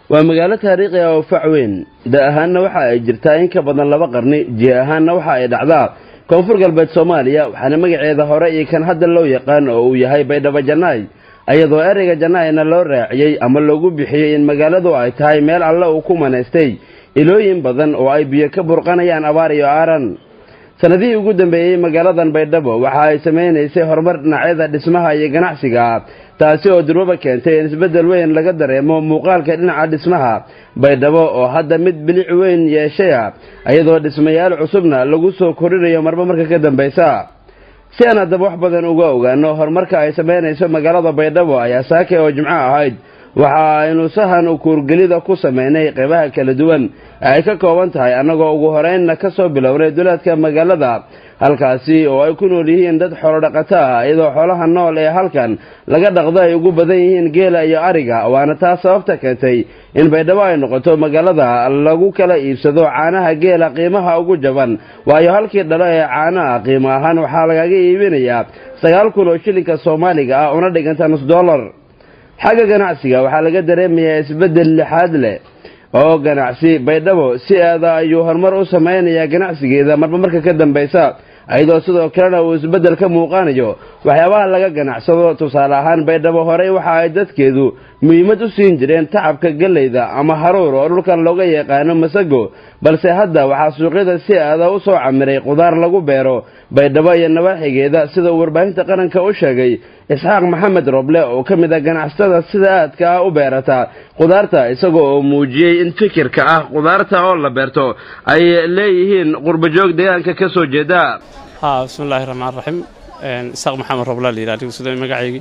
waa magaalo taariikhi ah oo fac weyn da ahaanna waxa ay jirtaa in ka badan laba qarni jih ahaanna waxa ay dhacdaa koonfur galbeed soomaaliya waxaana magaceeda hore iyo kan hadda loo yaqaan oo uu yahay baydhabo jannaay iyadoo ereyga jannaayna loo raaciyey ama loogu bixiyey in magaaladu ay tahay meel alle uu ku manaystay ilooyin badan oo ay biyo ka burqanayaan abaar iyo aaran sanadihii ugu dambeeyey magaaladan baydhabo waxa ay samaynaysay horumar dhinacyada dhismaha iyo ganacsiga taasi oo durwaba keentay in isbeddel weyn laga dareemo muuqaalka dhinaca dhismaha baydhabo oo hadda mid bilic weyn yeeshaya iyadoo dhismayaal cusubna lagu soo korinayo marba marka ka dambaysa si aan haddaba wax badan uga ogaano horumarka ay samaynayso magaalada baydhabo ayaa saake oo jimco ahayd waxa aynu sahan u kuurgelida ku sameynay qeybaha kala duwan ee ay ka kooban tahay annagoo ugu horeynna ka soo bilownay duleedka magaalada halkaasi oo ay ku nool yihiin dad xoolodhaqato ah iyadoo xoolaha nool ee halkan laga dhaqdo ay ugu badan yihiin geela iyo ariga waana taas sababta keentay in baydhabo ay noqoto magaalada lagu kala iibsado caanaha geela qiimaha ugu jaban waayo halkii dhalo ee caanaha qiimo ahaan waxaa lagaga iibinayaa sagaal kun oo shilinka soomaaliga ah una dhiganta nus dollar xagga ganacsiga waxaa laga dareemayaa isbeddel lixaad leh oo ganacsi baydhabo si aada ayuu horumar u samaynayaa ganacsigeeda marba marka ka dambaysa iyadoo sidoo kalena uu isbeddel ka muuqanayo waxyaabaha laga ganacsado tusaale ahaan baydhabo horey waxa ay dadkeedu muhiimad u siin jireen tacabka gelleyda ama haruur oo dhulkan looga yaqaano masago balse hadda waxaa suuqyada si aada u soo camiray qudaar lagu beero baydhabo iyo nawaaxigeeda sida uu warbaahinta qaranka u sheegay isxaaq maxamed roble oo ka mid ah ganacsatada sida aadka ah u beerata qudaarta isagoo oo muujiyey in fikirka ah qudaarta oo la beerto ay leeyihiin qurbajoog deegaanka ka soo jeeda ha bismillaahi raxmaan raxiim isaaq maxamed roble la yidhah sida magacaygii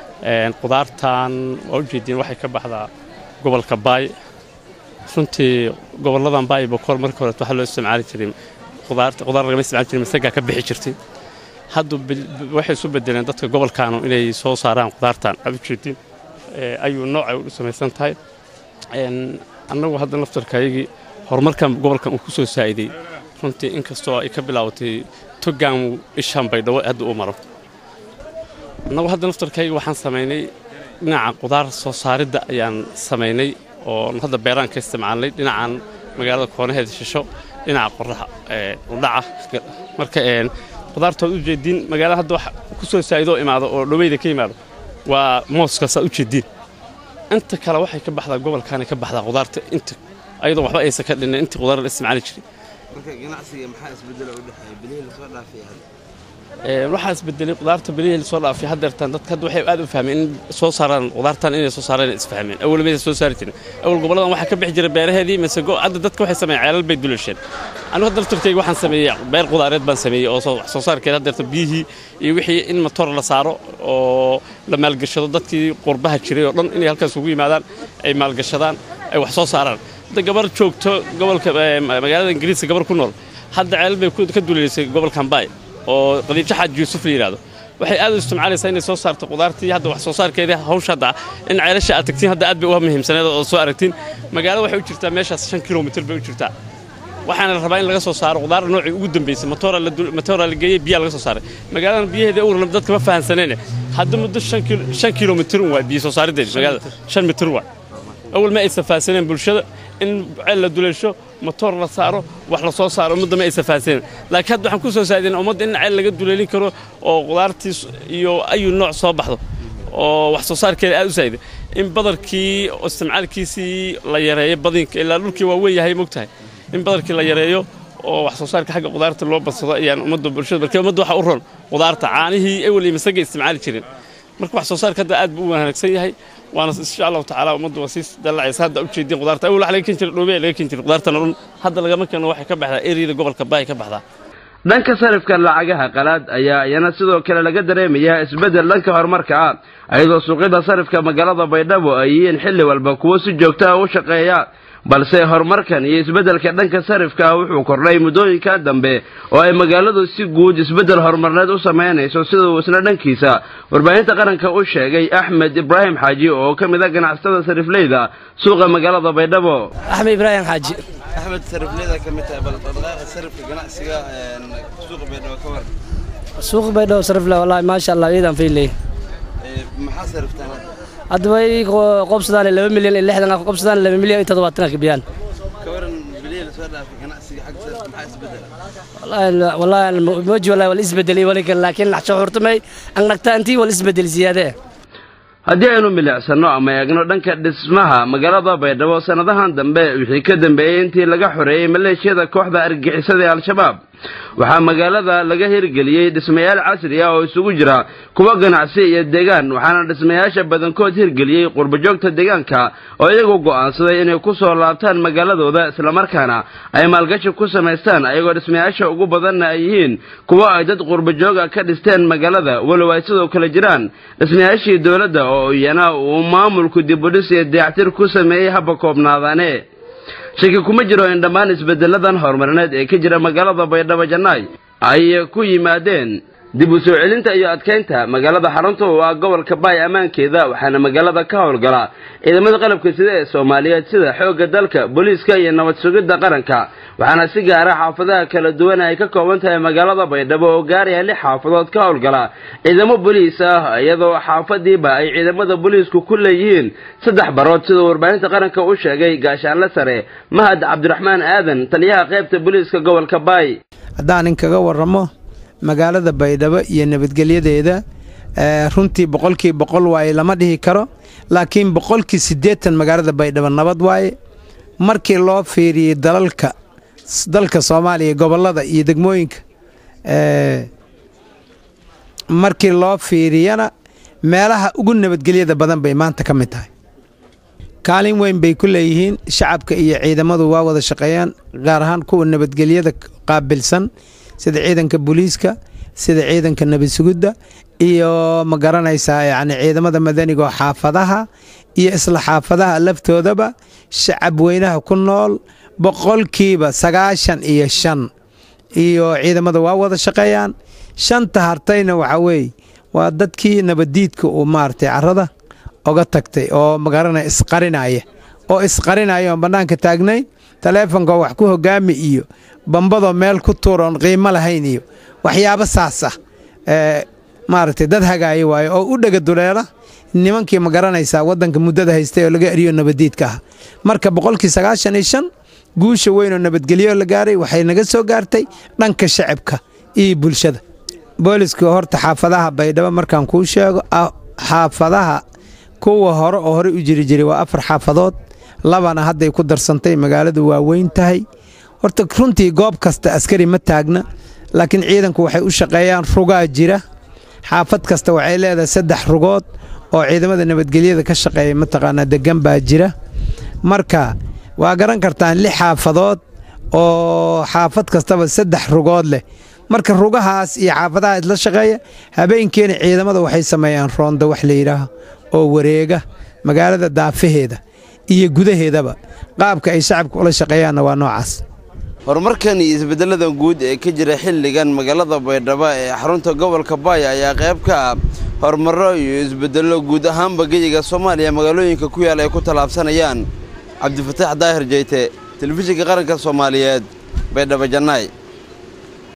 qudaartan waa ujeediin waxay ka baxdaa gobolka baay runtii gobolladan baay bokool marka hore waxaa loo isticmaali jiray qudaarta qudaar lagama isticmaali jiray masagaa ka bixi jirtay hadda waxay isu bedeleen dadka gobolkaanu inay soo saaraan qudaartan aad ujeediin ayuu noocay u samaysan tahay annagu hadda laftarkaayagii horumarkan gobolkan uu ku soo saa'iday runtii inkastoo ay ka bilaabatay togaan ishaan baydhabo hadda uu maro annagu hadda laftarkayga waxaan samaynay dhinaca qudaar soo saaridda ayaan samaynay oo hadda beeraan ka isticmaalnay dhinacan magaalada koonaheeda shisho dhinaca qoraxa udhaca marka qudaartood ujeediin magaalada hadda wax ku soo saa'idoo imaado oo dhoweyda ka yimaado waa mooskaasaa ujeediin inta kale waxay ka baxdaa gobolkaana ka baxdaa qudaarta inta ayadoo waxba aysan ka dhinnin intii qudaar la isticmaali jiray waxaa isbedelay qudaarta bilihii lasoo dhaafay haddeertaan dadka hadda waxay aad u fahmeen in soo saaraan qudaartan inay soo saaraan isfahmeen awal maysa soo saari jirin awal goboladan waxaa ka bixi jiray beeraheedii masago hadda dadka waxay sameeyeen ceelal bay dulasheen anigu hadda laftarkayga waxaan sameeyey beer qudaareed baan sameeyey oo wax soo saarkeeda haddeerta biyihii iyo wixii in matoor la saaro oo la maalgashado dadkii qurbaha jiray oo dhan inay halkaas ugu yimaadaan ay maalgashadaan ay wax soo saaraan hadda gabar joogto gobolka magaalada ingiriiska gabar ku nool hadda ceelal bay ka duleysay gobolkan baay oo qadiibjo xaaji yuusuf la yidhahdo waxay aad u isticmaalaysaa inay soo saarto qudaartii hadda wax soo saarkeedii hawsha hadda in ceelasha aad tagtiin hadda aad bay uga muhiimsaneed oo soo aragtiin magaalada waxay u jirtaa meeshaas shan kilomitir bay u jirtaa waxaana la rabaa in laga soo saaro qudaar noocii ugu dambeysay matooraa la geeyey biyaa laga soo saaray magaaladan biyaheeda uurna dadka ma fahansaneene hadda muddo shan kilomitir waa biyo soo saariddeeda magaalada shan mitir waa awal ma aysan fahansaneen bulshada in ceel la duleesho matoor la saaro wax la soo saaro ummadda ma aysan fahansaneen laakiin hadda waxaan ku soo saadeen ummadda in ceel laga duleelin karo oo qudaartii iyo ayu nooc soo baxdo oo wax soo saarkeeda aad u saa'ida in badarkii isticmaalkiisii la yareeyo badinka ilaa dhulkii waa weyn yahay mogtahay in badarkii la yareeyo oo wax soo saarka xagga qudaarta loo badsado ayaan ummadda bulshada marka ummadda waxa u ron qudaarta caanihii ewel iyo masaga isticmaali jirin marka wax soo saarka hadda aad buu u wanaagsan yahay waana insha allahu tacaala ummaddu waa sii dallacaysa hadda ujeediin qudaarta awal waxa laga ken jiray dhoobey laga ken jiray qudaartana dhun hadda lagama keeno waxay ka baxdaa eriyada gobolka baay ka baxdaa dhanka sarifka lacagaha qalaad ayaa iyana sidoo kale laga dareemayaa isbeddel dhanka horumarka ah iyadoo suuqyada sarifka magaalada baydhabo ay yihiin xilli walba kuwo si joogto ah u shaqeeya balse horumarkan iyo isbeddelka dhanka sarifka ah wuxuu kordhay muddooyinka dambe oo ay magaaladu si guud isbeddel horumarneed u samaynayso sida uu isna dhankiisa warbaahinta qaranka u sheegay axmed ibraahim xaaji oo ka mid a ganacsatada sarifleyda suuqa magaalada baydhabo axmed ibraahim xaaji axmed sarifleyda ka mid tahay bal dhaqdhaqaaqa sarifka ganacsiga suuqa baydhabo ka war suuqa baydhabo sarifle wallaahi maasha allah iidan fiiley maxaa sariftaan hadda hadda way qobsadaan laba milyan iyo lixdan af qobsadaan laba milyan iyo toddobaatan ka biyaan ka waran bilihii lasoo dhaafay ganacsiga xaggiisa maxaa isbedela والله والله موجي والله والاسبدلي ولكن لكن شعورتمي انك انتي والاسبدل زياده haddii aynu milicsano ama eegno dhanka dhismaha magaalada baydhabo sannadahan dambe wixii ka dambeeyey intii laga xoreeyey maleeshiyada kooxda argixisada ee al-shabaab waxaa magaalada laga hirgeliyey dhismayaal casri ah oo isugu jira kuwa ganacsi iyo deegaan waxaana dhismayaasha badankood hirgeliyey qurbajoogta deegaanka oo iyagu go'aansaday inay ku soo laabtaan magaaladooda islamarkaana ay maalgashi ku samaystaan ayagoo dhismayaasha ugu badanna ay yihiin kuwa ay dad qurbajooga ka dhisteen magaalada walow ay sidoo kale jiraan dhismayaashii dowladda oo iyana uu maamulku dibudhis iyo dayactir ku sameeyey haba koobnaadaane shaki kuma jiro in dhammaan isbeddeladan horumarineed ee ka jira magaalada baydhabo jannaay ay ku yimaadeen dib u soo celinta iyo adkaynta magaalada xarunta oo ah gobolka baay ammaankeeda waxaana magaalada ka howlgala ciidamada qalabka sida ee soomaaliyeed sida xoogga dalka booliiska iyo nabad sugidda qaranka waxaana si gaara xaafadaha kala duwan ay ka kooban tahay magaalada baydhabo oo gaaraya lix xaafadood ka howlgala ciidamo boliis ah iyadoo xaafadiiba ay ciidamada booliisku ku leeyihiin saddex barood siduu warbaahinta qaranka u sheegay gaashaanle sare mahad cabdiraxmaan aadan taliyaha qaybta booliiska gobolka baay haddaan inkaga waramo magaalada baydhabo iyo nabadgelyadeeda runtii boqolkii boqol waaye lama dhihi karo laakiin boqolkii siddeetan magaalada baydhabo nabad waaye markii loo fiiriyey dalalka dalka soomaaliya gobollada iyo degmooyinka markii loo fiiriyana meelaha ugu nabadgelyada badan bay maanta ka mid tahay kaalin weyn bay ku leeyihiin shacabka iyo ciidamadu waa wada shaqeeyaan gaar ahaan kuwa nabadgelyada qaabilsan sida ciidanka booliiska sida ciidanka nabadsugidda iyo ma garanaysaa yacni ciidamada madaniga oo xaafadaha iyo isla xaafadaha laftoodaba shacab weynaha ku nool boqolkiiba sagaashan iyo shan iyo ciidamada waa wada shaqeeyaan shanta hartayna waxaa weeye waa dadkii nabaddiidka uu maaragtay carrada oga tagtay oo magaranaya isqarinaya oo isqarinaya oon bannaanka taagnayn taleefonkoo wax ku hogaami iyo bambadoo meel ku tuura oon qiimo lahayn iyo waxyaabo saas ah maaragtay dad hagaaya waaye oo u dhega duleela nimankii ma garanaysaa waddanka muddada haystay oo laga eriyo nabaddiidka ah marka boqolkii sagaashan iyo shan guusha weyn oo nabadgelyo la gaaray waxay naga soo gaartay dhanka shacabka iyo bulshada booliska horta xaafadaha baydhabo markaan kuu sheego xaafadaha kuwa hore oo horey u jiri jiray waa afar xaafadood labana hadday ku darsantay magaaladu waa weyn tahay horta runtii goob kasta askari ma taagna laakiin ciidanku waxay u shaqeeyaan rugaa jira xaafad kasta waxay leedahay saddex rugood oo ciidamada nabadgelyada ka shaqeeya mataqaanaa degan baa jira marka waa garan kartaan lix xaafadood oo xaafad kastaba saddex rugood leh marka rugahaas iyo xaafadaha isla shaqeeya habeenkeena ciidamada waxay sameeyaan roonda wax la yidhaaho oo wareega magaalada daafaheeda iyo gudaheedaba qaabka ay shacabka ula shaqeeyaanna waa noocaas horumarkan iyo isbeddeladan guud ee ka jira xilligan magaalada baydhabo ee xarunta gobolka baaya ayaa qayb ka ah horumarro iyo isbeddello guud ahaanba geyiga soomaaliya magaalooyinka ku yaal ay ku tallaabsanayaan cabdifataax daahir jeyte telefishinka qaranka soomaaliyeed baydhabo jannaay